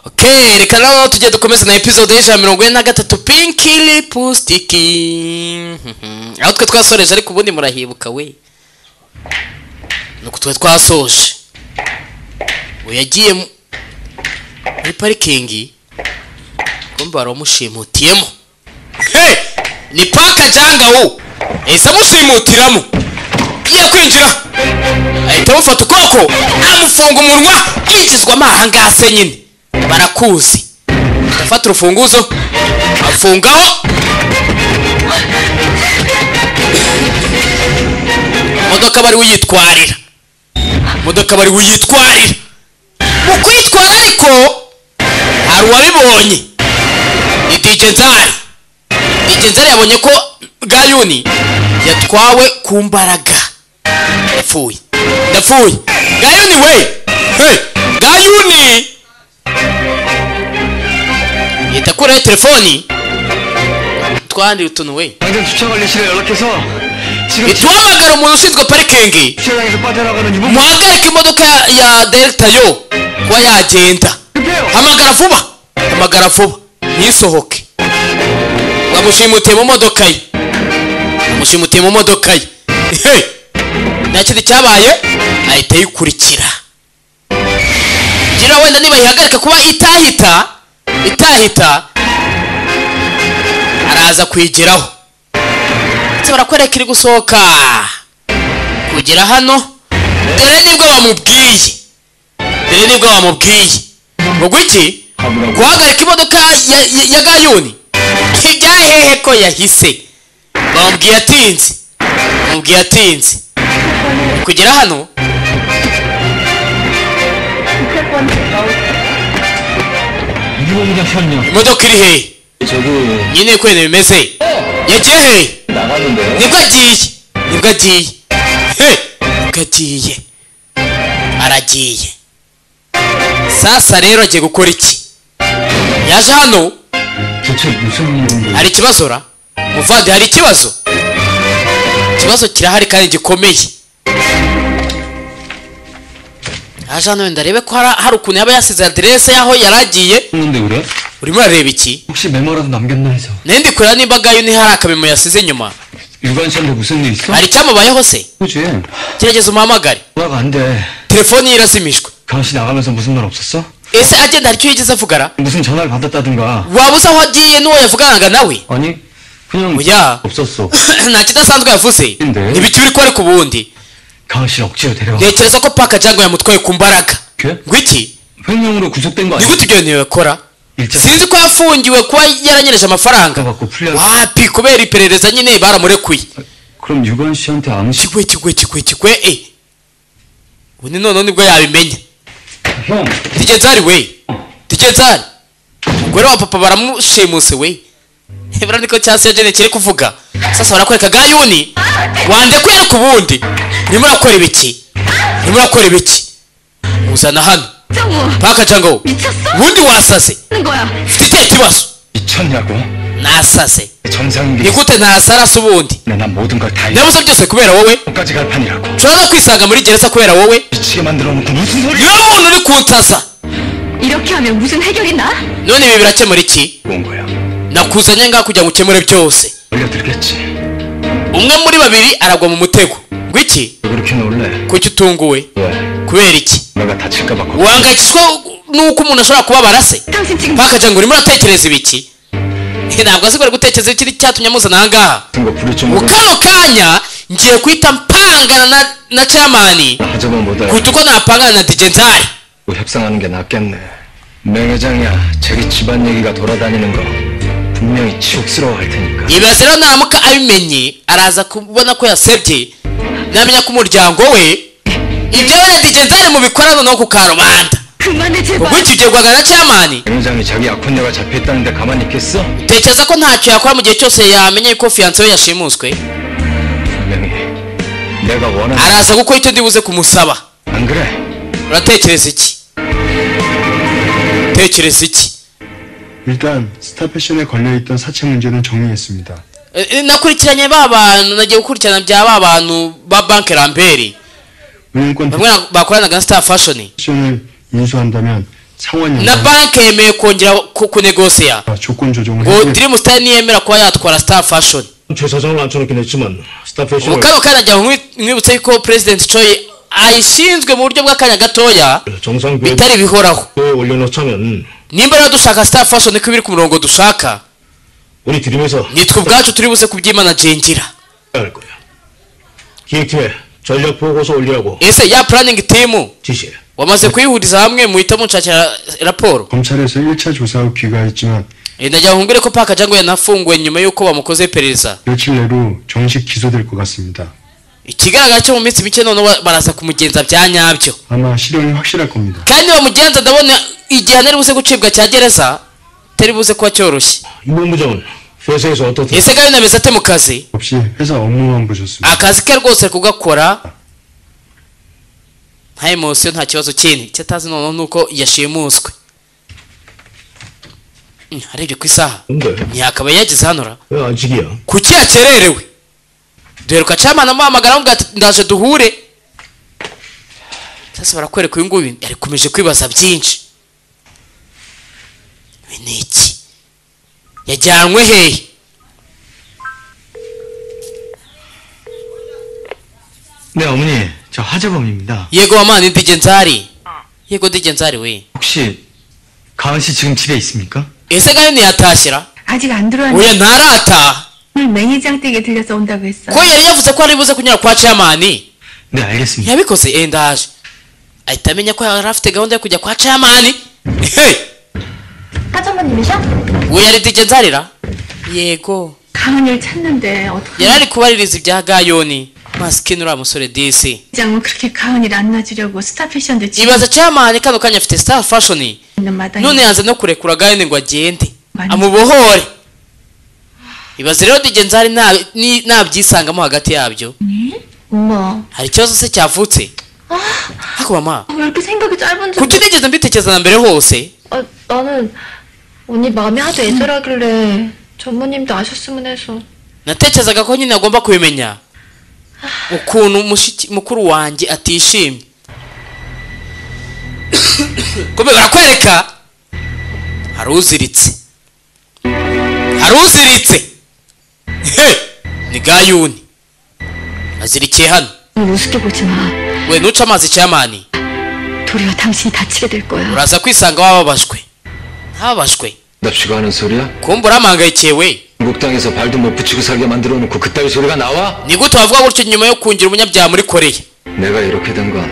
okay reka naho tujye dukomeze na episode y'ijana mirongo ine na gatatu pinkiri pusitiki aho twe twasoreje ariko ubundi murahibuka we nuko twe twasoje ubu yagiye mu- muri parikingi kumbe waramushimutiyemo Hey! ni paka janga ubu yahise amushimutiramo iyo kwinjira ahita amufata ukuboko amufunga umunwa yinjizwamo ahangase nyine barakuzi afata urufunguzo afungaho imodoka bari uyitwarira imodoka bari uyitwarira mu kwitwara ariko hari uwabibonye ni DJ Nzari Igenzari yabonye ko Gayuni yatwawe ku mbaraga. Yapfuye. Yapfuye. Gayuni we! Hey! Gayuni! yita kuraho telefoni twahandira utuntu we 당장 주차관리 실에 연락해서 지금 duhamagara umuntu ushinzwe parikingi 주차장에서 빠져나가는 유무 muhagarike imodoka ya- ya delta yo kuba yagenda 급해요. hamagara vuba hamagara vuba ntisohoke bamushimutiye mu modoka ye bamushimutiye mu modoka ye Hey! nta kintu cyabaye ahita yikurikira ngira wenda niba yihagarika kuba itahita itahita araza kuyigeraho ndetse barakwereka iri gusohoka kugera hano dore nibwo bamubwiye dore nibwo bamubwiye ngo iki guhagarika imodoka ya, ya, ya gayuni hehe ko yahise bamubwiye atinze bamubwiye atinze kugera hano 유무장 편요 imodoka iri hehe 저기 nyine kwene bimeze yagiye hehe 나가는데 nibwo agiye nibwo agiye he nibwo agiye aragiye sasa rero agiye gukora iki yaje hano 대체 무슨 일인데 hari ikibazo ra muvandi hari ikibazo ikibazo kirahari kandi gikomeye yaje hano wenda arebe ko hari- hari ukuntu yaba yasize aderese y'aho yari agiye 근데 그래? urimo arareba iki 혹시 메모라도 남겼나 해서 nende kureba niba gayo ni hari akamemo yasize inyuma 유관씨한테 무슨 일 있어? hari icyamubayeho se 그지 gerageza umuhamagare 연락 안돼 telefoni ye irazimijwe 강씨 나가면서 무슨 말 없었어? ese agenda hari icyo yigeze avugara 무슨 전화를 받았다든가 waba uzi aho agiye n'uwo yavuganaga nawe 아니 그냥 뭐야? 없었어 nta kidasanzwe yavuze Nde? ntibiki biri ko ariko ubundi 강씨 억지로 데려가 ntekereza ko paka jango yamutwaye ku mbaraga 그래? ngo iki 횡령으로 구속된 거 ni 아니야? gute ibyo bintu bakora 일자 sinzi ko yafungiwe kuba yaranyereje amafaranga 받고 풀려 wapi kubera iperereza nyine baramurekuye 그럼 유관씨한테 암시 kigwe kigwe kigwe kigwe eh ubundi noneho nibwo yabimenya 형 digenzari we digenzari umugore wa papa baramushimuse we ibura niko cyasi ya jene kiri kuvuga sasa barakwereka gayuni wandekuye ariko ubundi urimo urakora ibiki urimo urakora ibiki uzana hano paka jango 미쳤어? ubundi wasase 하는 거야. ufite ikihe kibazo 미쳤냐고 nasase 정상인 ni 게 gute nasarase ubundi 내가 모든 걸 다 잃어 ndabuze byose kubera wowe 끝까지 갈 판이라고 ushobora no kwisanga muri gereza kubera wowe 미치게 만들어 놓고 무슨 소리 niwe muntu uri kunsasa 이렇게 하면 무슨 해결이 나? none ibi birakemura iki 온 거야 nakuzanye ngaha kugira ngo ukemure byose 올려드리겠지 umwe muri babiri aragwa mu mutego ngwiki 왜 그렇게 놀래 kuki utunguwe 왜 kubera iki 내가 다칠까봐 걱 uhangayikishwa n'uko umuntu ashobora kubabara se 당신 지금 pakaje ngo urimo uratekereza ibiki Eh, ntabwo asigara gutekereza ikiri cyatumye amuzana ahangaha 같은 거 부릴 줄 mu 모르고 kano kanya ngiye guhita mpangana na, na chairman 하자면 못해 kuruta uko napangana na DJ Nzari 뭐 협상하는 게 낫겠네 맹 회장이야 자기 집안 얘기가 돌아다니는 거 분명히 치욕스러워할 테니까 ibaze rero naramuka abimenye araza kubona ko yasebye namenya ko umuryango we ibyo we na DJ Nzari mubikora noneho ku karubanda 그만해 제발. ubwo iki ugiye guhangana na chairman 맹 회장이 자기 악혼녀가 잡혀있다는데 가만히 있겠어? tekereza ko ntacyo yakora mu gihe cyose yamenye ko fiyanse we yashimuswe 분명히 내가 원하는 araza gukora icyo ndibuze kumusaba 안 그래 uratekereza iki utekereza iki 일단 스타 패션에 걸려있던 사채 문제는 정리했습니다. E, e, nakurikiranye ba bantu nagiye gukurikirana bya ba bantu ba banki ramberi 은행권 bamwe na- bakoranaga na star fashion 패션을 인수한다면 상환 na 연장 banki yemewe kongera ku- kunegosiya 조건 조정을 ngo 해야 드림 스타일 ntiyemera kuba yatwara 스타 패션 최사장을 앉혀놓긴 했지만 스타 ubu 패션을 kano kanya jya nkwi- nkwibutsa yuko perezida coyi ayishinzwe mu buryo bw'akanya gatoya 정상 비에 bitari bihoraho 올려놓자면 nimba rero dushaka star fashion ko biri ku murongo dushaka 우리 드림에서 nitwe ubwacu turi buze kubyimanajengira 할 거야. 기획팀에 전략 보고서 올리라고 ese ya planning team 지시해. wamaze kuyihuriza hamwe muhita munshakira raporo 검찰에서 1차 조사후 귀가했지만 Eh, nagira ngo mbwire ko paka jangu yanafunguwe nyuma y'uko bamukoze iperereza 며칠 내로 정식 기소될 것 같습니다. ikigaragara cyo mu minsi mike noneho ba- baraza kumugenza bya nyabyo 아마 실형이 확실할 겁니다. kandi bamugenza ndabona igihano ari buze gucibwa cya gereza atari buze kuba cyoroshye 이본부장은 회사에서 어떻든 ese kandi nabeza ate mu kazi 없이 회사 업무만 보셨습니다. akazi ke rwose ari kugakora nta emosiyo nta kibazo kindi icyo atazi noneho ni uko yashimuswe Mm, arebye ku isaha 근데 ntiyakaba yageze hanora 왜 아직이야? kuki yakererewe duheruka camana amuhamagara amubwira ati ndaje duhure sasa barakwereka uyu nguyu yakomeje kwibaza byinshi Ibi ni iki yajyanywe hehe 네 어머니 저 하재범입니다 yego wamana indige nzari yego ndige nzari we 혹시 가은 씨 지금 집에 있습니까? ese ngayo ntiyatashyira 아직 안 들어왔는데 oya ntarataha 오늘 매니장 댁에 들려서 온다고 했어. ko yari yavuze ko ari buze kunyura kwa camani 네 알겠습니다 ntiyabikoze eh, ndaje ahita amenya ko yari afite gahunda yo kujya kwa camani hey! 사장님이셔? we yari dige nzarira yego 가은이를 찾는데 어떻게 yari ari kubaririza ibya gayoni masikini uriya musore disi 매니장은 그렇게 가은이를 안 놔주려고 스타 패션도 지금 ibaza camani kano kanya afite star fashion 있는 마당에 none yanze no kurekura gayoni ngo agende Mani. amubohore ibaze rero dige nzari nta- ni- nabyisangamo hagati yabyo 엄마 hari ikibazo se cyavutse ariko mama 왜 이렇게 생각이 짧은 줄 kuki utigeze mbitekereza na mbere hose 아, 나는 언니 마음이 하도 애절하길래 전무님도 아셨으면 해서 natekerezaga ko nyine agomba kubimenya ukuntu mushiki- mukuru wanjye atishimye kumbe barakwereka hari uziritse hari uziritse He! ni gayuni azirikiye hano 우습게 보지 마. we ntuce amazi cyamani 도리어 당신이 다치게 될 거야. uraza kwisanga wababajwe ntababajwe 납치고 하는 소리야? kumbura amuhangayikiye we 한국 땅에서 발도 못 붙이고 살게 만들어 놓고 그따위 소리가 나와? ni gute wavuga gutyo nyuma yo kungira umunyabyaha muri koreya 내가 이렇게 된 건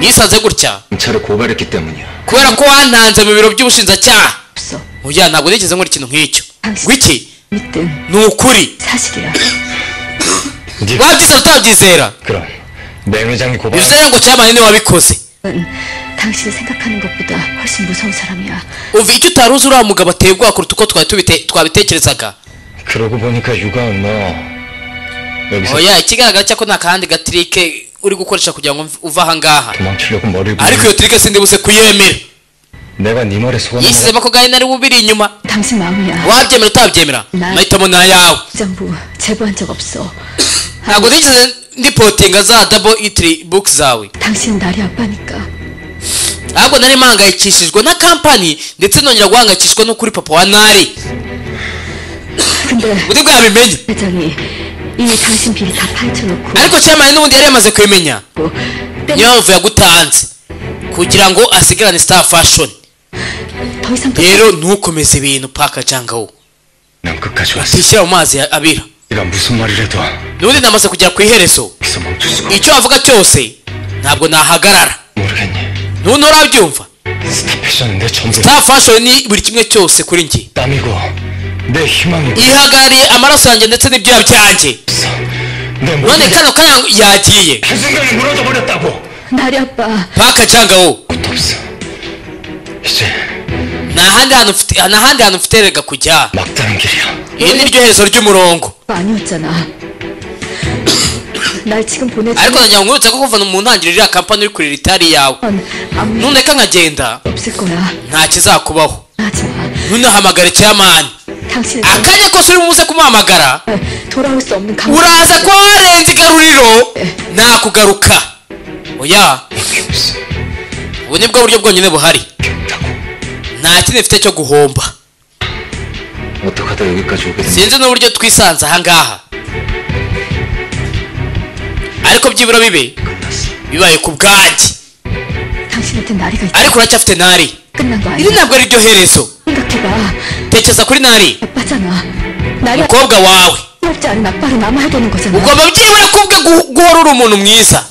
nisanze gutya 경찰에 고발했기 때문이야 kubera ko wantanze mu biro by'ubushinjacyaha 없어. oya ntabwo nigeze nkora ikintu nk'icyo 당신- wiki 믿든 ni ukuri 사실이야. wabyizera utabyizera 그럼 맹 회장이 고발 bivuze rero ngo cyamani niwe wabikoze 은 당신이 생각하는 것보다 훨씬 무서운 사람이야. uva icyo utari uzi uriya mugabo ateye ubwoba kuruta uko twari tubite- twabitekerezaga 그러고 보니까 유가은 너 여기서 oya ikigaragara cyako ni akahandi gatirike uri gukoresha kugira ngo mv- uve ahangaha 도망치려고 머리를 ariko iyo 굴리고 tirike sindi buze kuyemera 내가 네 머리 속아 yisizemo ko gahini ari bubiri 이nyuma 당신 마음이야. wabyemera utabyemera Na- mahitamo ni ayawe 부장부 제보한 적 없어. ntabwo nigeze ndipotinga za dabo itiri buki zawe 당신은 나리 아빠니까. ahubwo nari mpangayikishijwe na kampani ndetse nongera guhangayikishwa no kuri papa wa nari 근데 undi bwo yabimenye 회장이 이미 당신 비리 다 파헤쳐놓고 ariko cyamani n'ubundi yari yamaze kubimenya 뭐, niyo mpamvu yagutanze kugira ngo asigarane star fashion 더 이상 또 rero ntukomeze ibintu paka cyangwa wowe 난 끝까지 왔어 tishyira mu mazi ya abira 네가 무슨 말을 해도 n'ubundi namaze kugera ku iherezo 여기서 멈출 수가 icyo avuga cyose ntabwo nahagarara 모르겠니 ntuntu urabyumva 스타 패션은 내 전부 star fashion ni buri kimwe cyose kuri njye 땀이고 내 희망이고 ihagarariye amaraso yanjye ndetse n'ibyoya byanjye 없어 내 none 모든 게 kano kanya yagiye 한순간에 무너져 버렸다고 나리 아빠 paka cyangwa wowe 것도 없어 이제 nta handi hantu mfite nta handi hantu mfite erega kujya 막다른 길이야 iri ni ryo herezo ry'umurongo 아니었잖아 날 지금 보내주면 ariko nanjye nkwibutsa ko kuva mu ntangiriro iriya kampani uri kurira itari yawe 아무 일 nuneka nkagenda 없을 거야 nta kizakubaho 하지마 ntunahamagare cyamani 당신은 akanya kose uri buze kumuhamagara 정말 돌아올 수 없는 강 uraza ko warenze igaruriro nakugaruka oya ubu ni bwo buryo bwonyine buhari nta kindi mfite cyo guhomba 어떡하다 여기까지 오게 됐냐 sinzi n'uburyo twisanze ahangaha ariko byibura bibi 끝났어 bibaye ku bwanjye 당신한테 나리가 있다. ariko uracyafite ntari 끝난 거 iri 아니야? ntabwo ari ryo herezo 생각해봐. tekereza kuri ntari 나빠잖아. 나리가 umukobwa wawe 없지 않은 아빠로 남아야 되는 거잖아. ugomba byibura kubwe gu- guhorora 우muntu mwiza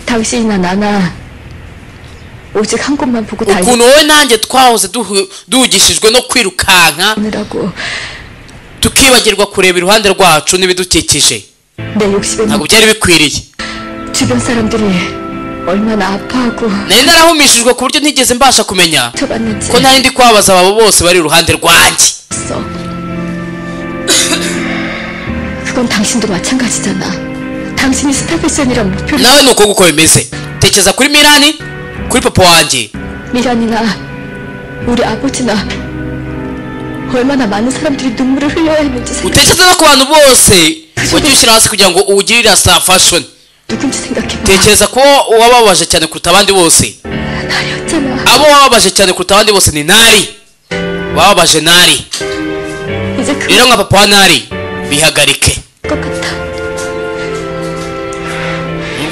당신이나 나나 오직 한 곳만 보고 ukuntu wowe nanjye twahoze duhu- duhugishijwe no kwirukanka 달리느라고 tukibagirwa kureba iruhande rwacu n'ibidukikije 내 욕심에 ntabwo byari bikwiriye 주변 사람들이 얼마나 아파하고 nari narahumishijwe ku buryo ntigeze mbasha kumenya 쳐봤는지 ko ntari ndi kwabaza abo bose bari iruhande rwanjye 없어. 그건 당신도 마찬가지잖아. 당신이 스타 패션이란 목표를 nawe ni uko guko bimeze tekereza kuri mirani kuri papa wanjye 미란이나 우리 아버지나 얼마나 많은 사람들이 눈물을 흘려야 했는지 생각, utekereza no ku bantu bose wagiye ushyira hasi kugira ngo uwugirire sa fashion 누군지 생각해봐. tekereza ko uwababaje cyane kuruta abandi bose 나였잖아. abo wababaje cyane kuruta abandi bose ni nari wababaje nari 이제 그럴 rero nka papa wa nari bihagarike 것 같아.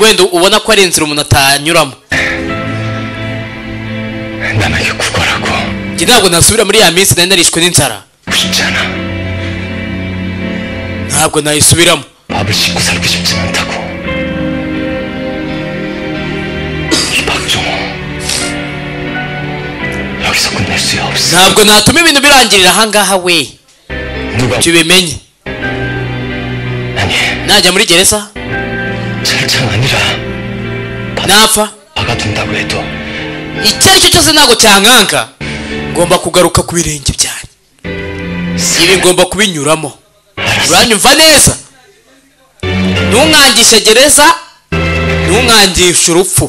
wenda ubona ko ari inzira umuntu atanyuramo 남에게 구걸하고 njye ntabwo nasubira muri ya minsi nari narishwe n'inzara 싶잖아 ntabwo nayisubiramo 밥을 씻고 살기 쉽지 않다고 이 박종호 여기서 끝낼 수 없어 ntabwo natuma ibintu birangirira ahangaha we 누가 tubimenye 아니 najya muri gereza 철창 아니라 napfa 박아둔다고 해도 icyo ari cyo cyose ntabwo cyankanka ngomba kugaruka ku birenge byanjye ibi ngomba kubinyuramo uranyumva neza ntunkangishe gereza ntunkangishe urupfu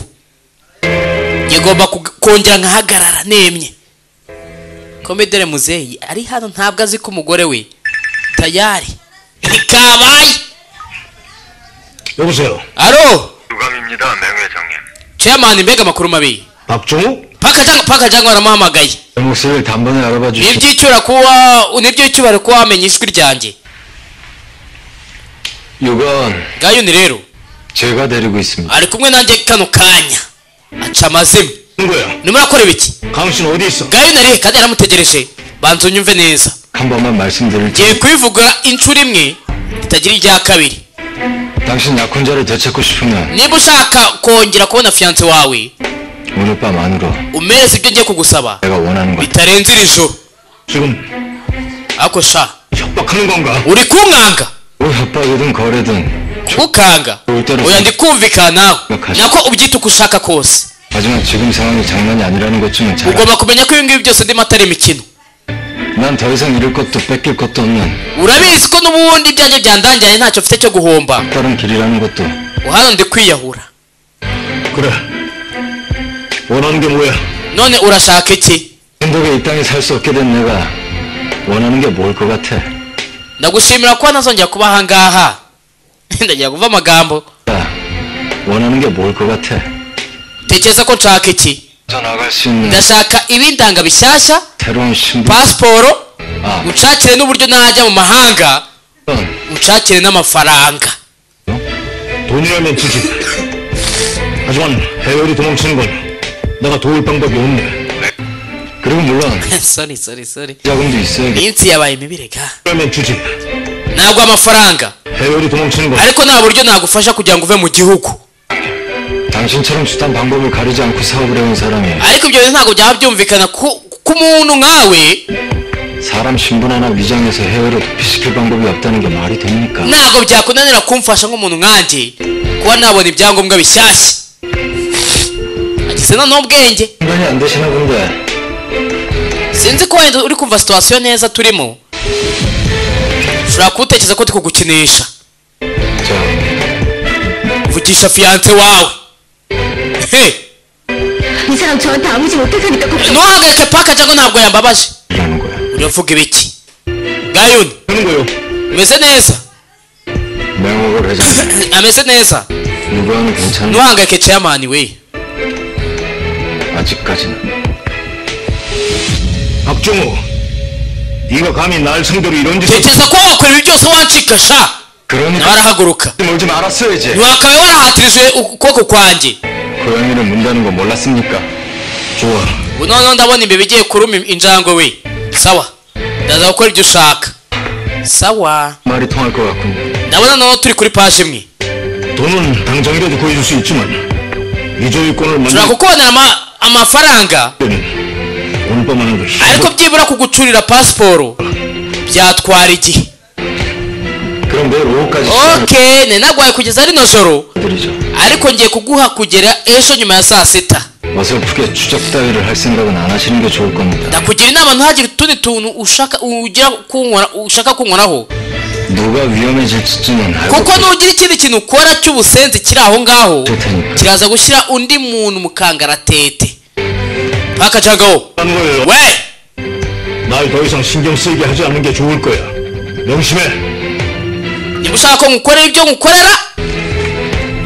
njye ngomba kug- kongera nkahagarara nemye komedere muzeyi ari hano ntabwo azi ko umugore we tayari ntikabaye 여보세요. aro 유감입니다, 맹회장님. ceyamani mbega amakuru mabi 박종욱? pakajangwa pakajangwa waramuhamagaye 내 목소리를 단번에 알아봐 주시 niby'icyura kuba niby'icyubahiro kuba wamenya ijwi ryanjye 요건 gayuni rero 제가 데리고 있습니다 ari kumwe nanjye kano kanya aca amazima 누구야? urimo urakorera iki 강신 어디 있어? gayuni ari kandi yaramutegereje banza unyumve neza 한 번만 말씀드릴 게 ngiye kubivuga inshuro imwe itagira irya kabiri 당신 약혼자를 되찾고 싶으면 niba ushaka kongera kubona fiyanse wawe 오늘 밤 안으로 umereze ibyo ngiye kugusaba 내가 원하는 것 bitarenze iri joro 지금 ariko sha 협박하는 건가? uri kunkanga 뭐 협박이든 거래든 ukanga oya ndi kumvikana nawe nako ubyita uko ushaka kose 하지만 지금 상황이 장난이 아니라는 것쯤은 ugomba kumenya ko ibi ngibi byose ndimo atari imikino 잘난더 이상 잃을 것도 뺏길 것도 없는 urabizi ko n'ubundi ibyanjye byandangiranye ntacyo mfite cyo guhomba 다른 길이라는 것도 hano ndi kwiyahura 그래. 원하는 게 뭐야? none urashaka iki 행복에 이 땅에 살 수 없게 된 내가 원하는 게 뭘 것 같아 ndagushimira kuba ntazongera kuba ahangaha ndagira kuva amagambo 야, 원하는 게 뭘 것 같아 tekereza ko nshaka iki 더 나갈 수 있는 ndashaka ibindanga bishyashya 새로운 신분 pasiporo 아 unshakire n'uburyo najya mu mahanga 그건 unshakire n'amafaranga 돈이라면 주지. 하지만 해외로 도망치는 건 내가 도울 방법이 없네. 그리고 물론 sorry sorry sorry 자금도 있어야겠 iminsi yabaye mibi reka 그러면 주지. ntabwo amafaranga 해외로 도망치는 건 ariko nta buryo nagufasha kugira ngo uve mu gihugu 당신처럼 수단 방법을 가리지 않고 사업을 해온 사람이 ariko ibyo bintu ntabwo byaba byumvikana ku- ku muntu nkawe 사람 신분 하나 위장해서 해외로 도피시킬 방법이 없다는 게 말이 됩니까? ntabwo byakunanira kumfasha nk'umuntu nkanjye kuba nabona ibyangombwa bishyashya agize na n'ubwenge 상관이 안 되시나 본데 sinzi ko wenda uri kumva situwasiyo neza turimo ushobora kuwutekereza ko tukugukinisha 자 vugisha fiyanse wawe he 이 사람 저한테 아무 짓 못해서니까 걱정. ntuhagarike paka cyangwa ntabwo yambabaje 이라는 거야 uravuga ibiki gayuni 되는 거요. umeze neza 명목을 해자 ameze neza 누구와는 괜찮은 ntuhangayike ceyamani we 아직까지는 박종우, 네가 감히 날 상대로 이런 짓을 tekereza ko wakora ibi byose wancika sha 그러니까 arahaguruka 놀지 말았어야지. wakabaye warahatirije ukuboko kwanjye 고양이를 문다는 거 몰랐습니까? 좋아. ubu noneho ndabona imbeba igiye kuruma injangwe we sawa ndaza gukora ibyo ushaka sawa 말이 통할 것 같군요. ndabona noneho turi kuri paje imwe 돈은 당장이라도 구해줄 수 있지만 이 ushobora 조이권을 만들 kukubonera ama- amafaranga 때는 오늘 밤 하는 것이 ariko byibura kugucurira pasiporo byatwara 이gihe 그럼 내일 오후까지 okay nari nagwaye kugeza rino joro 시간드리죠 ariko ngiye kuguha kugera ejo nyuma ya saa sita 어설프게 추적 따위를 할 생각은 안 하시는 게 좋을 겁니다. ndakugira inama ntihagire utundi tuntu ushaka ugira kunkora ushaka kunkoraho 누가 위험해질지는 알고 kuko nugira ikindi kintu ukora cy'ubusenzi kiri aho ngaho 계실 테니까. kiraza gushyira undi muntu mu kangaratete paka jagawo 하는 we 걸날 더 이상 신경 쓰이게 하지 않는 게 좋을 거야 명심해 niba ushaka ko ngukorera ibyo ngukorera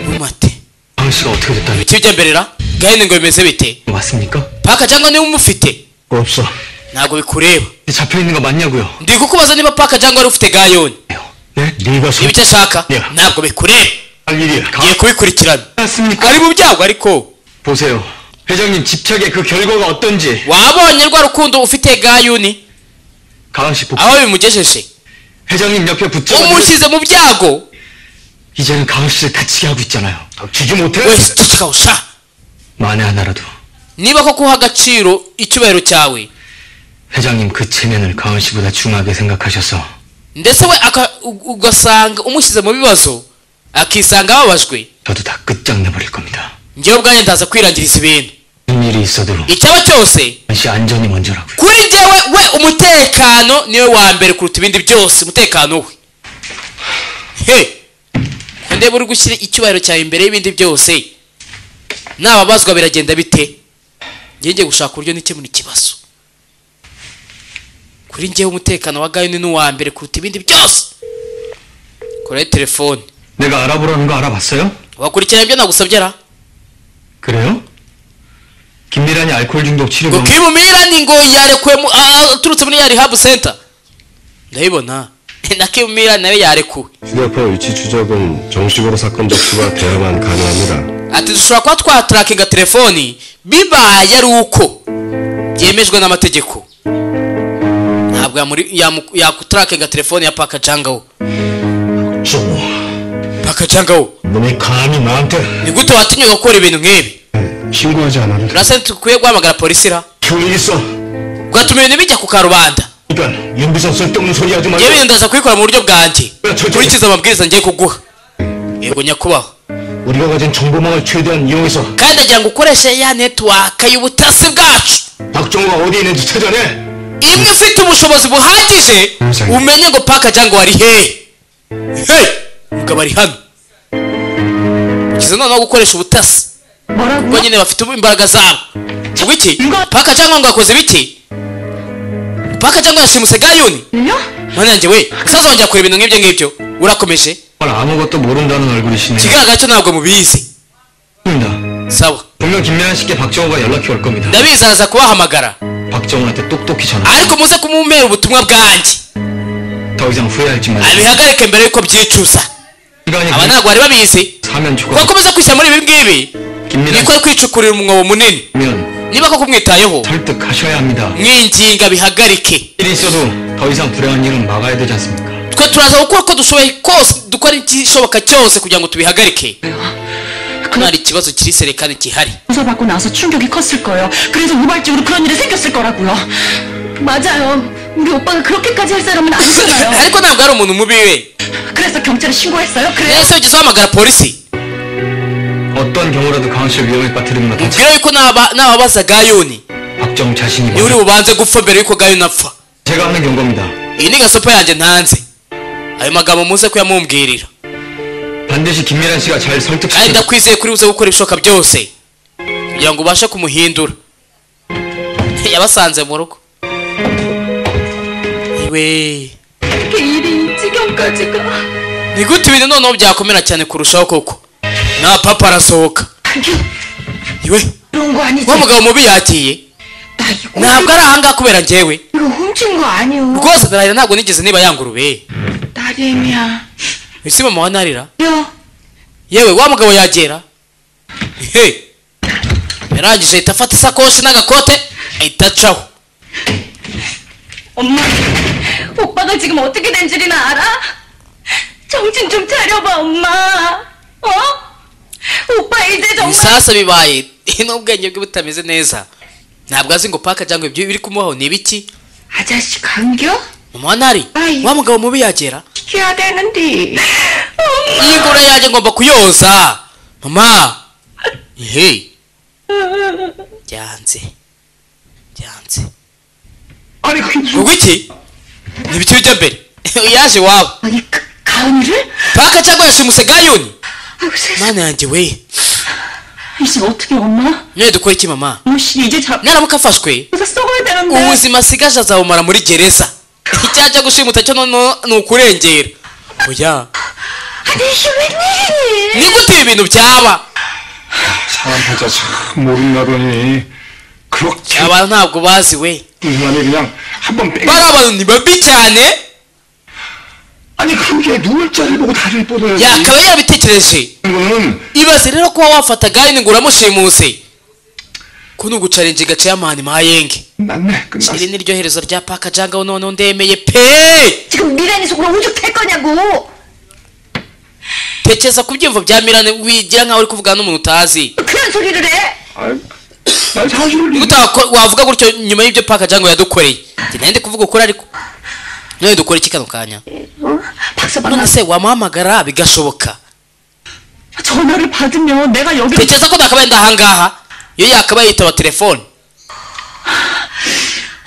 ntumate 방씨가 어떻게 됐다니 ibiti by'amberera gahini ngo bimeze bite 왔습니까? paka jagawo niba umufite 없어 ntabwo bikureba 잡혀있는 거 맞냐고요 ndi kukubaza niba paka jagawo wari ufite gayoni 네? 네가 손 ibyo ashaka 야. ntabwo bikureba 할 일이야 ngiye kubikurikirana 맞습니까? ari mu byago ariko 보세요 회장님 집착의 그 결과가 어떤지 wabonye rwa rukundo ufite gayuni 가랑씨 복 aho bimugejeje 회장님 옆에 붙잡아서 umushyize mu byago 이제는 가랑씨를 다치게 하고 있잖아요 닥치지 못해 wese ceceka usha 만에 하나라도 niba ko kuha agaciro icyubahiro cyawe 회장님 그 체면을 가은씨보다 중하게 생각하셔서 ndetse we aka- u- ugasanga umushyize mu bibazo akisanga ababajwe 저도 다 끝장내버릴 겁니다 ngewe ubwanjye ndaza kwirangiriza ibintu 무슨 일이 있어도 icyaba cyose 가은씨 안전이 먼저라고요 kuri njyewe we umutekano niwe wa mbere kuruta ibindi byose umutekano we he ko ndeba uri gushyira icyubahiro cyawe imbere y'ibindi byose nababazwa biragenda bite njye ngiye gushaka uburyo nikemura ikibazo kuri njyewe umutekano wa gayuni ni uwa mbere kuruta ibindi byose korayo telefone 내가 알아보라는 거 알아봤어요? wakurikirana ibyo nagusabye ra 그래요? 김미란이 알코올 중독 치료 ngo 방 kimumirani ngo yarekuwe aturutse muri ya rehab center ndabibona na kimumirani nawe yarekuwe 휴대폰 위치 추적은 정식으로 사건 접수가 돼야만 가능합니다. ati dushobora kuba twatarakinga telefoni bibaye ari uko byemejwe n'amategeko ntabwo yamuri- yamu- yakutarakinga telefoni ya paka jangawo 종우 paka jangawo 너네 감히 나한테 ni gute watinyuka gukora ibintu nk'ibi 신고하지 않아도 돼. turasaba dukwiye guhamagara polisi ra 교리 있어 ugatuma ibintu bijya ku karubanda 그러니까 윤비선 쓸데없는 소리 하지 ngewe ibintu 말고 ndaza kubikora mu buryo bwanjye 야, 저, 저, kurikiza amabwiriza ngiye kuguha yego nyakubahwa 우리가 가진 정보망을 최대한 이용해서 kandi agira ngo ukoreshe ya netiwaka y'ubutasi bwacu 박종우가 어디 있는지 찾아내 imwe ifite ubushobozi buhagije umenye ngo paka jango wari hehe hehe ubwo bari hano kiza noneho gukoresha ubutasi ubwo nyine bafite imbaraga zabo ubwo iki paka jango ngo yakoze biki paka jango yashimuse gayuni mana yanjye we saza wongera kureba ibintu nk'ibyo ngibyo urakomeje 정말 아무것도 모른다는 얼굴이시네요 ikigaragara cyo ntabwo mubizi 지금입니다 sawa 분명 김미란 씨께 박정우가 연락이 올 겁니다 ndabizi araza kubahamagara 박정우한테 똑똑히 전화 ariko muze kumumera ubutumwa bwanjye 더 이상 후회할지 말고 abihagarike mbere yuko byicuza 시간이 aba ntabwo bari babizi 사면 죽어 wakomeza kwishyira muri ibi ngibi 김미란 niko ari kwicukurira umwobo munini 씨면 niba koko kumwitayeho 설득하셔야 합니다 mwinginga bihagarike 일이 있어도 더 이상 불행한 일은 막아야 되지 않습니까 twe turaza gukora uko dushoboye kose dukora igishoboka cyose kugira ngo tubihagarike hano hari ikibazo kiri serekani gihari 조사받고 나서 충격이 컸을 거예요. 그래서 우발적으로 그런 일이 생겼을 거라고요. 맞아요. 우리 오빠가 그렇게까지 할 사람은 아니잖아요. ariko ntabwo ari umuntu mubi we 그래서 경찰에 신고했어요. 그래요? rero ugeze uhamagara polisi 어떤 경우라도 강원 씨를 위험에 빠뜨리는 건 다치 mbwira yuko naba- nababaza gayoni 박정우 자신이 niwe uri 먼저 bubanze gupfa mbere yuko gayoni apfa 제가 하는 경고입니다 iyi ni gasopo yanjye ntanze ayo magambo muze kuyamumbwirira 반드시 김미란 씨가 잘 kandi 설득시켜 ndakwizeye kuri buze gukora ibishoboka byose kugira ngo ubashe kumuhindura yabasanze mu rugo we 어떻게 일이 이 지경까지 가? ni gute ibintu noneho byakomera cyane kurushaho koko na papa arasohoka 그게 iwe 그런 거 아니지? wa mugabo mubi yagiye 나 이거 나 ntabwo ari ahangaha kubera njyewe 이거 훔친 거 아니오 rwose ndahira ntabwo nigeze niba yangurube 나름이야 ese mama wa narira 여 yewe wa mugabo yagera he yarangije ahita afata isakoshi n'agakote ahita acaho 엄마, 오빠가 지금 어떻게 된 줄이나 알아? 정신 좀 차려봐, 엄마. 어? 오빠 이제 정말 ibisasu bibaye n'ubwenge bwe butameze neza ntabwo azi ngo paka cyangwa ibyo biri kumubaho ni ibiki 아저씨 감겨? mama wa nari 아이. wa mugabo mubi yagera 시켜야 되는데 iyi ngoro yanjye ngomba kuyoza mama he byanze byanze 아니 그게 무슨 ubwo iki ni ibiki bijya mbere yaje iwabo 아니 그, 가은이를? paka cyangwa yashimuse gayoni 아이고 세상에 mana yanjye we 이제 어떻게 엄마? none dukora iki mama 무시 이제 잡혀서 mwaramuka afashwe 썩어야 되는데. ubuzima asigaje azabumara muri gereza icyaha cyo gushimuta cyo noneho ni ukurengera oya 아니 이게 웬일이니 ni gute ibi bintu byaba 사람 혼자 참 모른다더니 그렇게 abantu ntabwo bazi we 아니 그냥 한번 빼 bari abantu ni babi cyane 아니 그게 누울 자를 보고 다리를 뻗어야지 yakaba yarabitekereje 이거는 ibaze rero kuba wafata gahini ngo uramushimuse kuno gucarinje gace y'amahani mahayenge 끝났네 끝났어 iri ni ryo herezo rya paka jangaho noneho ndemeye pe 지금 미란이 속으로 우죽될 거냐고 tekereza ku byiyumvo bya mirane wigira nkaho uri kuvugana n'umuntu utazi 그런 소리를 해 날 사주를 nigute wako- wavuga gutyo nyuma y'ibyo paka jangaho yadukoreye njye nari ndi kuvuga ukuri ariko none dukora iki kano kanya 박사 none se wamuhamagara bigashoboka 전화를 받으면 내가 여기 tekereza ko ndakabaye ndahangaha iyo yakabaye yitaba telefone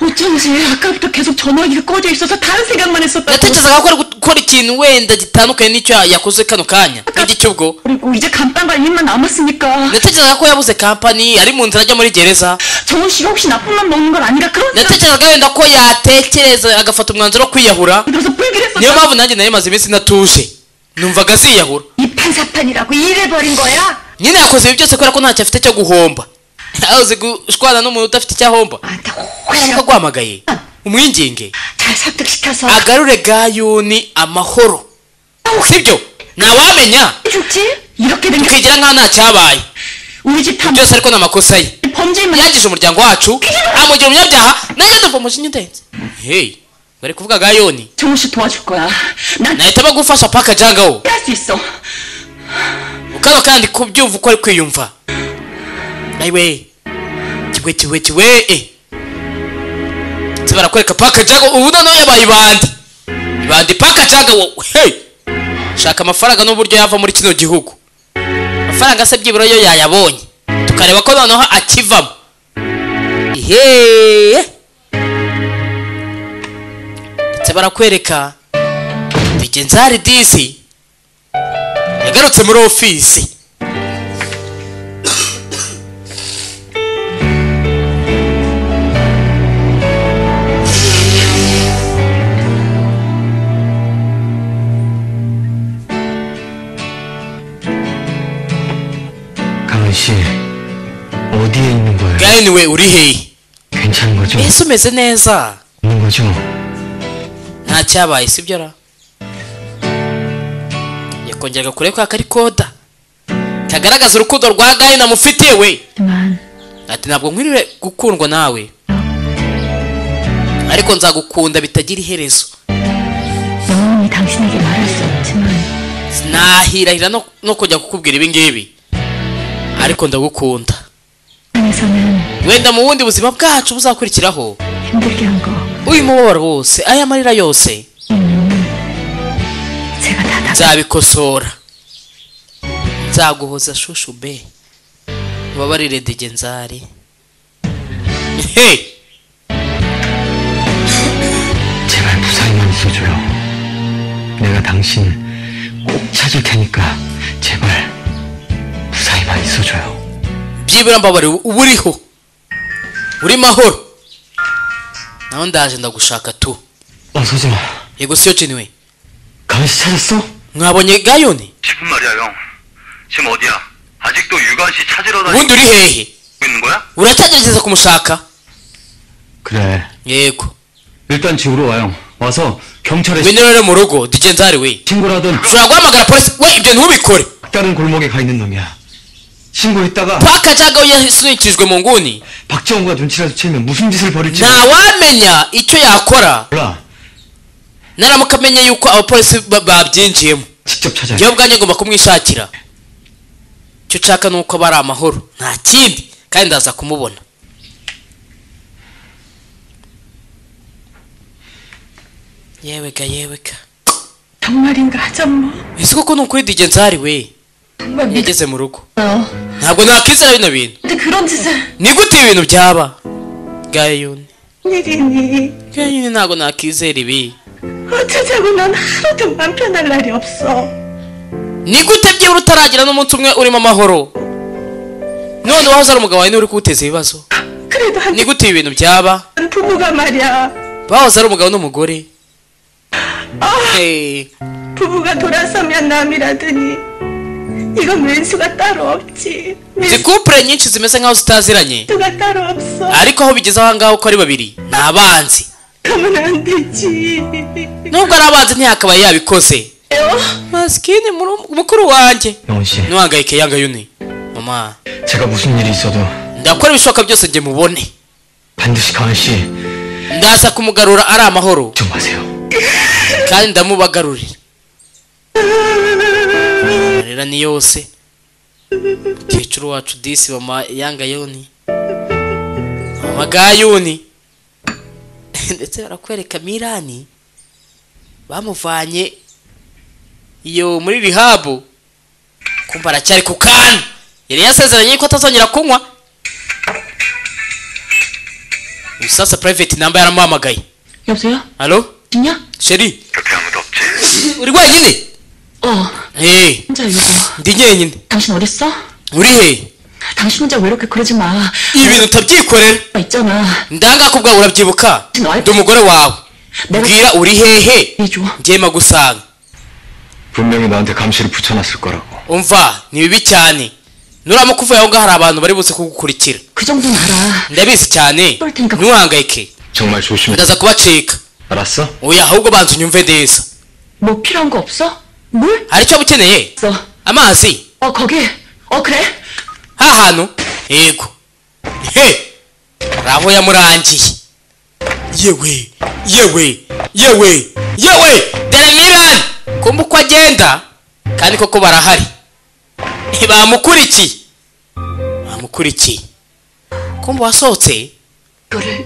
어쩐지 아까부터 계속 전화기가 꺼져 있어서 다른 생각만 했었다고. ndatekerezaga ko ari gukora ikintu wenda gitandukanye n'icyo yakoze kano kanya n'igicyubwo 그리고 이제 간판 관리만 남았으니까 natekerezaga ko yabuze kampani ari mu nzira ajya muri gereza 정우 씨가 혹시 나쁜 맘 먹는 건 아닌가 그런 생각 natekerezaga wenda ko yatekereza agafata umwanzuro wo kwiyahura 들어서 불길했었 niyo 다 mpamvu nanjye nari maze iminsi natuje numvaga aziyahura 이 판사판이라고 일을 벌인 거야? nyine yakoze ibi byose kubera ko ntacyo afite cyo guhomba azi gushwana n'umuntu udafite icyo ahomba 나한테 ashaka 호라고 guhamagaye umwinginge 잘 설득시켜서 agarure gayuni amahoro sibyo ntawamenya 죽지? 이렇게 된 게 tukigira nkaho ntacyabaye 우리 집 탐, byose ariko ni amakosa ye 범죄만 yangije umuryango wacu amugira umunyabyaha nanjye ndavomoshe inyidenzi heyi bari kuvuga gayoni 정우 씨 도와줄 거야. 난 nahitamo gufasha paka jangaho 할 수 있어. kano kandi kubyumva uko ari kwiyumva nawe kiwe kiwe kiwe eh Ndetse barakwereka paka jangaho ubu noneho yabaye ibandi ibandi paka jangaho hey shaka amafaranga n'uburyo yava muri kino gihugu amafaranga se byibura yo yayabonye tukareba ko noneho akivamo ihe ndetse barakwereka digenzari disi yagarutse muri ofisi 강은 씨 어디에 있는 거예요? gahini we uri hehe 괜찮은 거죠? ese umeze neza 있는 거죠? nta cyabaye sibyo ra yakongeraga kure kwa kari koda kagaragaza urukundo rwa gahini amufitiye we 하지만 ati ntabwo nkwiriwe gukundwa nawe ariko nzagukunda bitagira iherezo 영원히 당신에게 말할 수 없지만 sinahirahira no, no kujya kukubwira ibingibi ariko ndagukunda 세상에서는 wenda mu bundi buzima bwacu buzakurikiraho 힘들게 한거 uyu mubabaro wose aya marira yose 제가 다 다. nzabikosora nzaguhoza shushu be ubabarire digenzari he 제발 무사히만 있어줘요. 내가 당신 꼭 찾을 테니까 제발 무사히만 있어줘요. byibura mbabarire uba uriho uri mahoro nawe ndaje ndagushaka tu 어, 서지마. yego siyo ciniwe 강은 씨 찾았어? mwabonye gayoni 지금 말이야 형 지금 어디야 아직도 유관 씨 찾으러 다니고 ubundi uri hehe 있는 거야? uracyagerageza kumushaka 그래. yego 일단 집으로 와요. 와서 경찰에 ngwino rero mu rugo tujye nzari we 신고를 하든 ushobora guhamagara polisi we ibyo ntubikore 다른 골목에 가 있는 놈이야. 신고했다가 paka cyangwa yasunikijwe mu nguni 박정우가 눈치라도 채면 무슨 짓을 벌일지 ntawamenya icyo yakora 몰라. naramuka amenye yuko abapolisi ba- babyinjiyemo 직접 찾아야 돼. njyewe ubwanjye ngomba kumwishakira icyo nshaka ni uko bari amahoro nta kindi kandi ndaza kumubona yewega yewega 정말인가 하전모 ese koko ni ukuri dj nzari we 정말 믿어 yageze mu rugo 어. ntabwo nakizera bino bintu 근데 그런 짓을 ni gute ibi bintu byaba gayuni 일이니 gayuni ntabwo nakizera ibi 어쩌자고 넌 하루도 맘 편할 날이 없어 ni gute byibura utaragira n'umunsi umwe urimo amahoro none wahoze ari umugabo wawe niwe uri kuwuteza ibibazo 그래도 한 ni gute ibi bintu byaba 부부가 말이야 bahoze ari umugabo n'umugore 아, Hey, 부부가 돌아서면 남이라더니 이건 왼수가 따로 없지 izi couple nyinshi zimeze nkaho zitaziranye 왼수가 따로 없어 ariko aho bigeze aho ngaho uko ari babiri ni abanzi 그러면 안 되지 nubwo ari abanzi ntiyakabaye yabikoze masikini muru- mukuru wanjye 영원 씨, ntuhangayike yanga yuni mama 제가 무슨 일이 있어도 ndakora ibishoboka byose njye mubone 반드시 강한 씨 좀 ndaza kumugarura ari amahoro 마세요. kandi ndamubagarurira amarira ni yose mukecuru wacu disi mama yanga yoni mama gayuni ndetse barakwereka mirani bamuvanye iyo muri rihabu kumva aracyari ku kanya yari yasezeranye yuko atazongera kunywa ubu sasa private namba yaramuhamagaye 여보세요? alo 있냐? sheri 옆에 아무도 없지? uri wenyine 어 Hey, 혼자 이러고 ndi nyenyine 당신 어딨어? uri he 당신 혼자 왜 이렇게 그러지 마 ibintu utabyikorera 있잖아 ndanga kubwa urabyibuka ndi umugore wawe mbwira uri hehe 해줘 njyema gusanga 분명히 너한테 감시를 붙여놨을 거라고. umva ni bibi cyane nuramuka uvuye aho ngaho hari abantu bari buze kugukurikira 그 정도는 알아 ndabizi cyane 볼 테니까- ntuhangayike 정말 조심해. ndaza kubacika 알았어? oya ahubwo banza unyumve neza 뭐 필요한 거 없어? 물? hari icyo waba ukeneye 있어 amazi 어 거기 어 그래 ha hantu yego he hari aho yamurangiye yewe yewe yewe yewe dore mirani kumva uko agenda kandi koko barahari bamukurikiye bamukurikiye kumva wasohotse 이거를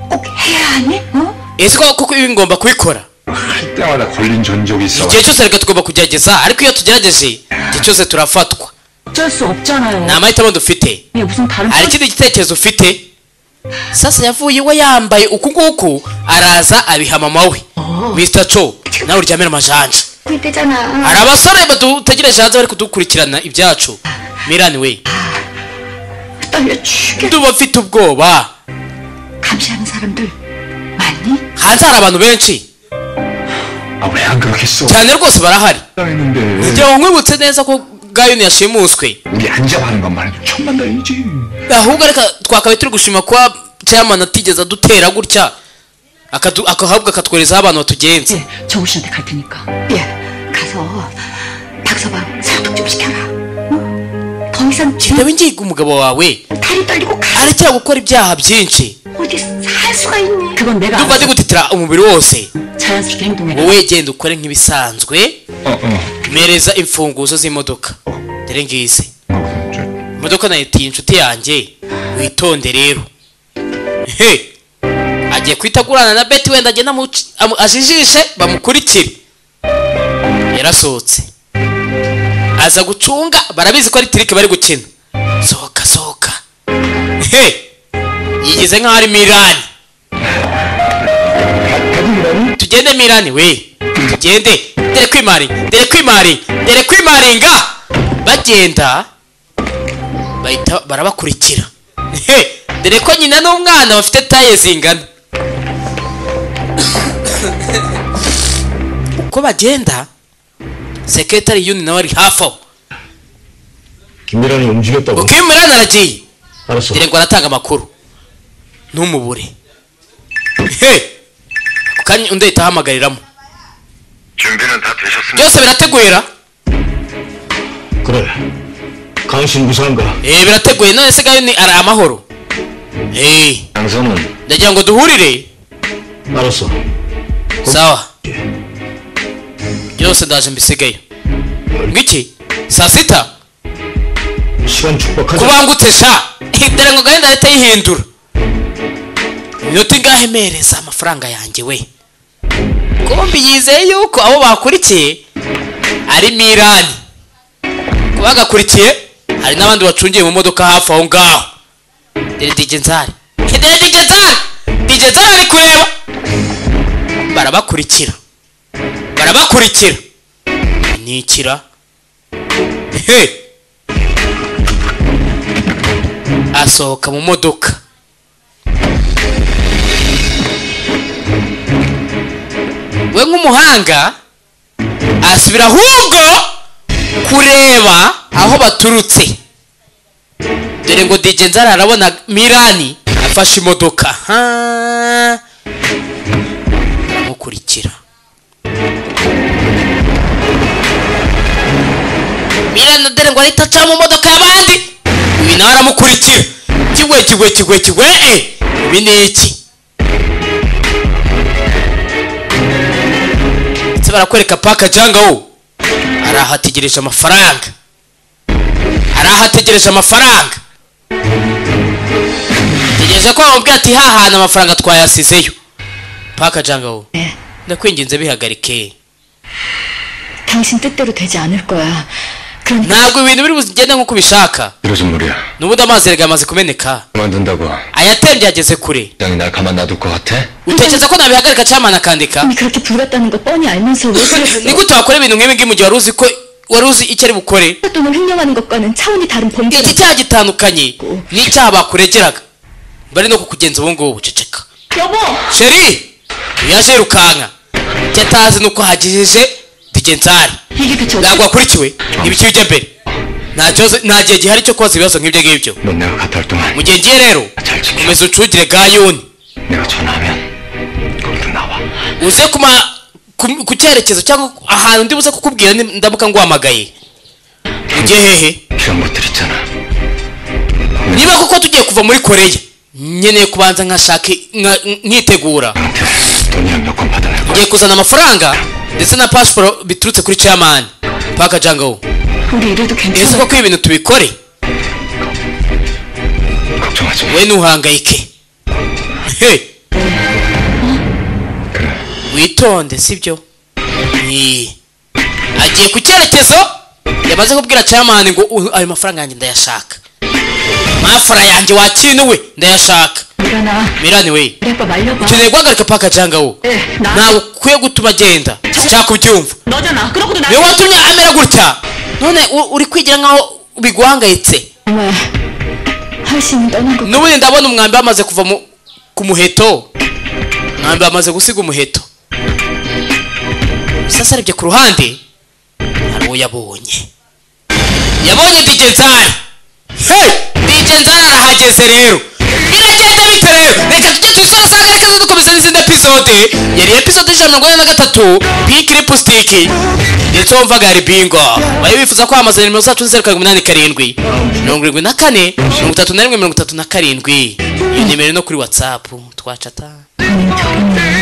꼭 해야 하니? 어? ese ko koko ibi ngomba kubikora 할 때마다 걸린 전적이 있어. igihe cyose reka tugomba kugerageza ariko iyo tugerageje igihe cyose turafatwa 어쩔 수 없잖아요 nta mahitamo dufite 이게 무슨 다른 hari ikindi gitekerezo ufite sasa yavuye iwe yambaye uku nguku araza abiha mama we mr co nawe uryamira amajanja 되잖아. hari abasore badutegereje hanze bari kudukurikirana ibyacu mirani we 떨려 죽여 nduba mfite ubwoba 감시하는 사람들 많니? hanze hari abantu benshi 아, 왜 안 그렇게 써? cyane rwose barahari 했는데 kugira ngo nkwibutse neza ko gayoni yashimuswe 우리 안 잡아는 것만 해도 천만 다행이지. ahubwo reka twakabaye turi gushima kuba chairman atigeze adutera gutya akadu- akahabwa akatwerezaho abantu batugenza 정우 씨한테 갈 테니까 예 가서 박서방 사독 좀 시켜라 응? 더 이상 지금 ndabe ngiga umugabo wawe 다리 떨리고 가 arekera gukora ibyaha byinshi 어디 살 수가 있니? 그건 내가 ndumva ndi gutitira umubiri wose 자연스럽게 행동해 wowe genda ukore nk'ibisanzwe 어, 어. mereza imfunguzo z'imodoka dore ngize 어, 저, imodoka nayitiye inshuti yanjye witonde rero he agiye kwitagurana na beti wenda agenda amuci- amu- ajijishe bamukurikire yarasohotse aza gucunga barabizi ko ari tirike bari gukina sohoka sohoka he yigize nk'aho ari mirani tugende mirani we tugende dere kwimari dere kwimari dere kwimaringa bagenda bahita barabakurikira he dore ko nyina n'umwana bafite taye zingana uko bagenda sekretari yuni nawe ari hafi aho 김미란이 움직였다고 uko iyo mirani aragiye 알았어 dore ngo aratanga amakuru ntumubure 헤이 ako kanya undi ahita ahamagariramo 준비는 다 되셨습니다. byose birategura 그래. 강신 무사한가? eee birateguye none se gayo ni ari amahoro eee 장선은 ndagira ngo duhurire 알았어. sawa 예. byose ndaje mbisigaye ngiki saa sita 시간 축복하자. kubangutse sha dore ngo gahunda leta yihindura iminota ingahe mpereza amafaranga yanjye we kombi yizeye yuko abo bakurikiye ari mirani ku bagakurikiye hari n'abandi bacungiye mu modoka hafi aho ngaho dore digenzari dore digenzari digenzari ari kureba barabakurikira barabakurikira nikira he asohoka mu modoka we nk'umuhanga asubira ahubwo kureba aho baturutse dore ngo DJ nzara arabona mirani afashe imodoka ha amukurikira mirani dore ngo ahita aca mu modoka y'abandi uyu nawe aramukurikira kigwe kigwe kigwe kigwe e ibi ni iki ndetse barakwereka paka jangawo ari aho ategereje amafaranga ari aho ategereje amafaranga tegereje ko bamubwira ati hahana amafaranga twayasizeyo paka jangawo ndakwinginze bihagarike 당신 뜻대로 되지 않을 거야. 그러니까 ntabwo ibintu biri bugende nk'uko ubishaka 이러지 무리야 n'ubundi amazi erega yamaze kumeneka 그만둔다고 ayatembye ageze kure 장이 날 가만 놔둘 것 같아? utekereza ko nabihagarika cyangwa nakandika 이미 그렇게 불같다는 거 뻔히 알면서 왜 그랬어? nigute wakora ibintu nk'ibi ngibi mu gihe wari uzi ko wari uzi icyo ari bukore 돈을 횡령하는 것과는 차원이 다른 범죄. iki cyaha gitandukanye n'icyaha bakuregeraga bari no kukugenza ubu ngubu ceceka 여보, sheri yaje yirukanka icyo atazi ni uko hagejeje digenzari 이게 대체 어떻게? ntabwo wakurikiwe ibiki bijya mbere nta kibazo- nta gihe gihari cyo kubaza ibibazo nk'ibyo ngibyo 넌 내가 갔다 올 동안 mu gihe ngiye rero 잘 지켜 komeza ucugire gayoni 내가 전화하면 거기서 나와 uze kuma ku- ku cyerekezo cyangwa ahantu ndi buze kukubwira ni- ndamuka nguhamagaye ujye hehe 시간 못 들었잖아 niba kuko tugiye kuva muri koreya nkeneye kubanza nkashaka nka- nkitegura 나한테 돈이랑 여권 받아낼 거야 ngiye kuzana amafaranga ndetse na pasiporo biturutse kuri camani paka jangawo 우리 이래도 ese 괜찮아? koko ibintu tubikore 걱정하지 마 we ntuhangayike he 그래 witonde sibyo Ni- agiye ku cyerekezo yamaze kubwira camani ngo "Uh, ayo mafaranga yanjye ndayashaka mafara yanjye wakinuwe ndayashaka 일어나. mirani we 우리 아빠 말려봐. ukeneye guhagarika paka jangawo 예, 나. ntabwo ukwiye gutuma agenda cyangwa ubyumva 너잖아. 그러고도 나. niyo watumye amera gutya none u- uri kwigira nkaho biguhangayitse 정말 하신이 떠난 거. n'ubundi ndabona umwambi wamaze kuva mu- ku muheto umwambi wamaze gusiga umuheto sasa arebye ku ruhande hari uwo yabonye yabonye digenzari digenzari arahageze rero biragenda bite rero reka tujye twisora usanga reka dukomeza n'izindi epizode yari epizode ijana na mirongo ine na gatatu pinki lipusitiki ndetse wumvaga hari bingo bari bifuza kwamamaza nimero zacu zeru karindwi umunani karindwi mirongo irindwi na kane mirongo itatu na rimwe mirongo itatu na karindwi iyi nimero ni no kuri watsapu twacata 저런